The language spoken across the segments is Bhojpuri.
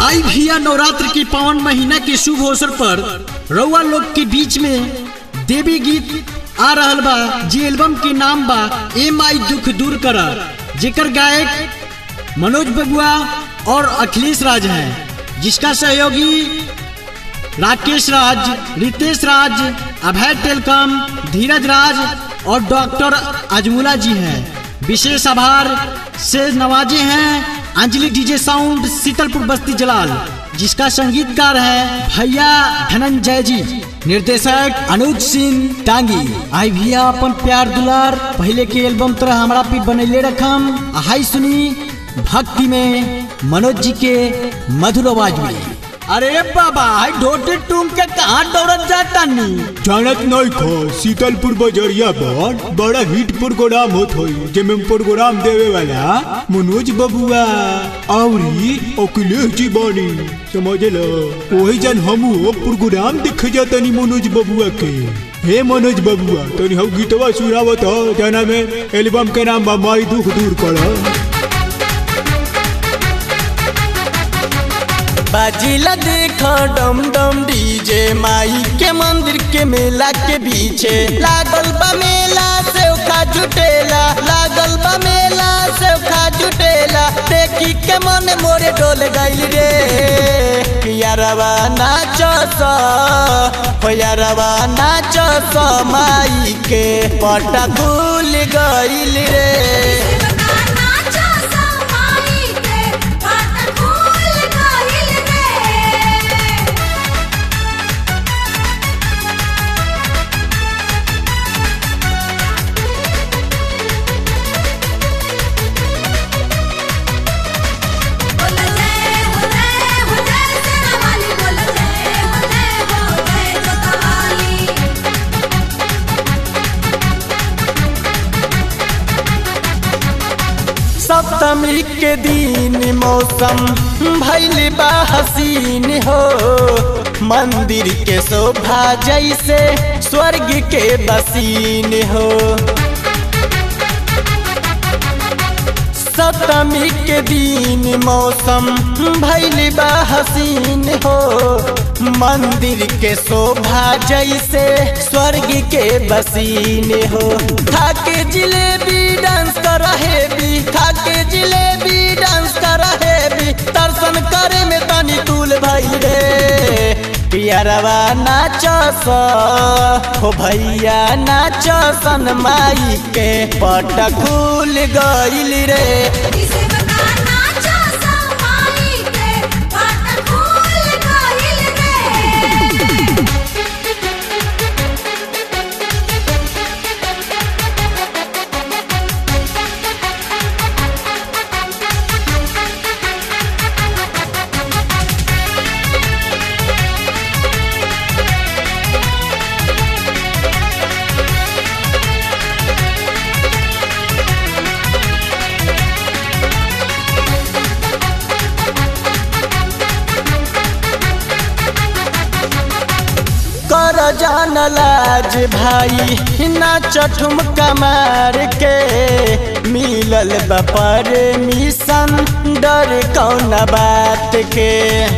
आई भैया नवरात्र के पावन महीना के शुभ अवसर पर रउआ लोग के बीच में देवी गीत आ रहल बा जे एल्बम के नाम बा ए माई दुख दूर कर जेकर गायक मनोज बबुआ और अखिलेश राज हैं जिसका सहयोगी राकेश राज रितेश राज अभय टेलकम धीरज राज और डॉक्टर अजमुला जी हैं विशेष आभार से नवाजे हैं अंजलि डीजे साउंड शीतलपुर बस्ती जलाल जिसका संगीतकार है भैया धनंजय जी निर्देशक अनुज सिंह टांगी आई भैया अपन प्यार दुलार पहले के एल्बम तरह हमारा पे बनैले रखम हाई सुनी भक्ति में मनोज जी के मधुर आवाज में अरे बाबा हाई ढोटे टूम के कहाँ दौड़त जाता नी जानत नहीं खो शीतलपुर बजरिया पर बड़ा हिट प्रोग्राम होत होई जेमे प्रोग्राम देवे वाला मनोज बबुआ औरी अखिलेश जी बानी समझ लो वही जन हमू प्रोग्राम देखे जातनी मनोज बबुआ के हे मनोज बबुआ तनी हम गीतवा सुनावत हो जना में एल्बम के नाम बा माई दुख दूर कर बाजिला देख डम डम डीजे माई के मंदिर के मेला के पीछे लागल बा मेला से खा जुटेला लागल बा मेला से खा जुटेला देखी के मन मोरे डोल गइल रे यारवा नाचस हो यारवा नाचस माई के पटा खुल गइल रे सप्तमी के दिन मौसम भैल बा हसीन हो मंदिर के शोभा जैसे स्वर्ग के बसीन हो सप्तमी के दिन मौसम भैल बा हसीन हो मंदिर के शोभा जैसे स्वर्ग के बसीन हो खाके जिलेबी डांस कर भी खाके जिलेबी डांस कर भी दर्शन करे में तनी तुल भई रे पियरवा नाचस हो भैया नाचसन माई के पट खुल गइल रे कर जान लाज भाई नाच ठुमका मार के मिलल बपर मिशन डर कौन बात के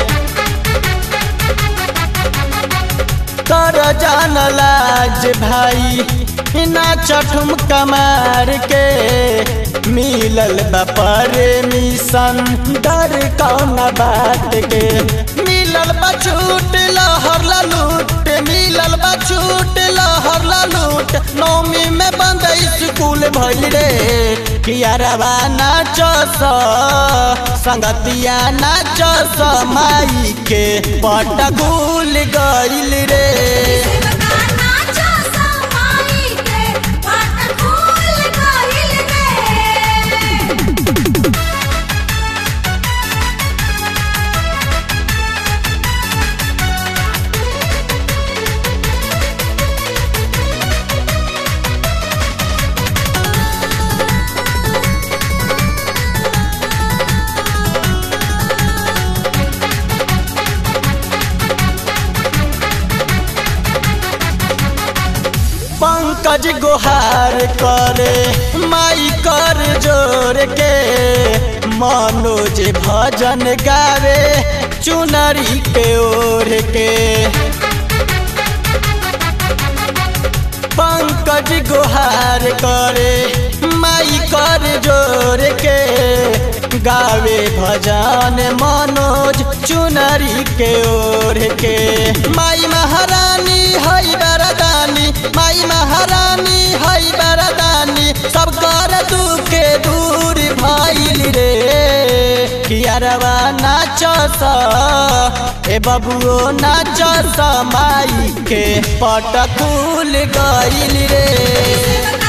कर जान लाज भाई नाच ठुमका मार के मिलल बपर मिशन डर कौन बात के मिलल बछूट लहर लूट मिलल बा छूट लहर लूट नौमी में बंद स्कूल भइल रे कियारवा नाचस संगतिया नाचस माई के पट गुल गइल रे पंकज गुहार करे माई कर जोर के मनोज भजन गावे चुनरी के ओढ़ के पंकज गुहार करे माई कर जोर के गावे भजन मनोज चुनरी के ओढ़ के माई महारानी हई बरदानी माई महारानी हई बरदानी सब कर दुखे दूर भइल रे कियारवा नाचस ए बबुओ नाचस माई के पट खुल गइल रे